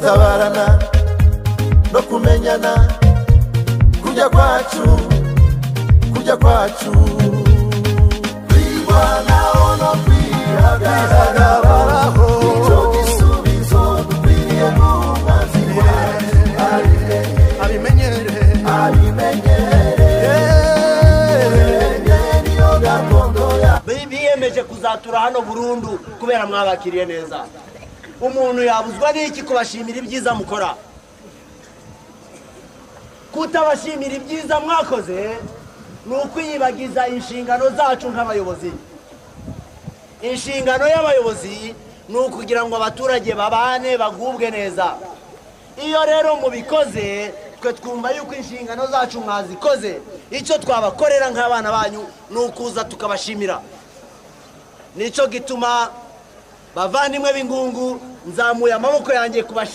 gutabarana no kumenyana kujya kwacu kujya kwacu kwirwanaho no kwihagaraho icyo gisubizo dukwiriye gumazi wacu abimenyere niyo gakondo yacu biyemeje kuzatura hano burundu kubera mwabakiriye neza umuntu yabuzwa n'iki kubashimira ibyiza mukora kutabashimira ibyiza mwakoze ni ukwiyibagiza inshingano zacu nk'abayobozi inshingano y'abayobozi ni ukugira ngo abaturage babane bagubwe neza iyo rero mubikoze twe twumva yuko inshingano zacu mwazikoze icyo twabakorera nk'abana banyu ni ukuza tukabashimira nicyo gituma bavandimwe b'ingungu nzamuye amaboko yanjye kubashimira